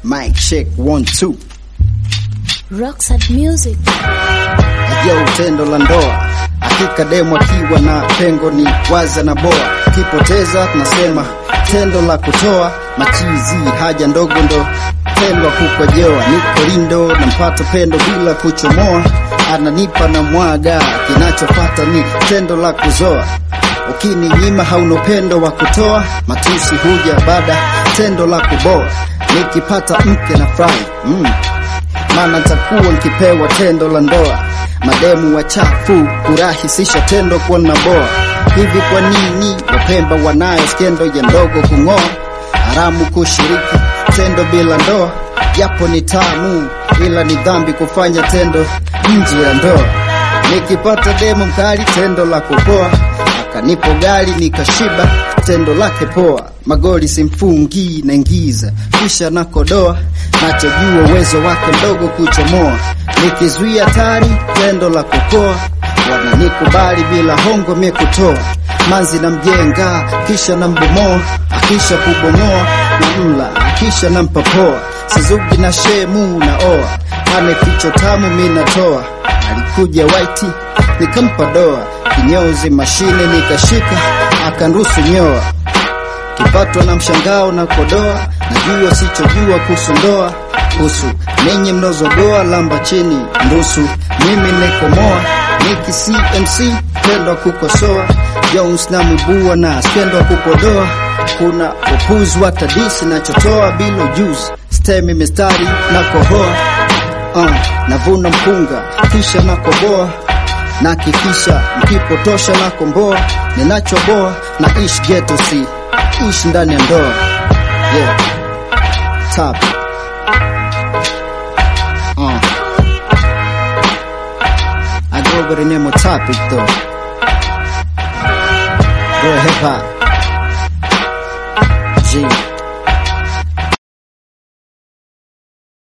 Mic check one two. Rockstar Music. Ajao tendo la ndoa, hakika demu akiwa na pengo ni waza na boa, kipoteza tunasema tendo la kutoa machizi, haja ndogo ndo tendo kukojoa, niko lindo na mpato pendo bila kuchomoa, ananipa na mwaga, kinachopata ni tendo la kuzoa Ukininyima hauna upendo wa kutoa, matusi huja baada tendo la kuboa. Nikipata mke na furahi mm. Maana nitakuwa nikipewa tendo la ndoa. Mademu wachafu kurahisisha tendo kuwa na boa. Hivi kwa nini wapemba wanayo skendo ya ndogo kung'oa? Haramu kushiriki tendo bila ndoa, japo ni tamu, ila ni dhambi kufanya tendo nje ya ndoa. Nikipata demu mkali tendo la kupoa kanipo gari nikashiba, tendo lake poa, magoli simfungi naingiza, kisha nakodoa, nachojua uwezo wake mdogo kuchomoa, nikizuia tari tendo la kukoa, wananikubali bila hongo mie kutoa, manzi na mjenga, kisha nambomoa, akisha kubomoa na mla, akisha nampapoa, sizugi na shemu na oa, ane ficho tamu mi natoa, alikuja waiti nikampa doa kinyozi mashine nikashika akanruhusu nyoa kipatwa na mshangao na kodoa najua sichojua kuhusu ndoa kuhusu ninyi mnozogoa lamba chini ndusu mimi nekomoa niki cmc pendwa kukosoa jones na mibua na spendwa kupodoa kuna upuzi wa tadisi nachotoa bila ujuzi stemi mistari na kohoa uh, navuna mpunga kisha nakoboa na kikisha mkipotosha na komboa ninachoboa na ish geto si ish ndani ya ndoa yeah. Top. Uh. I go over the name of topic though. Real hip hop. G.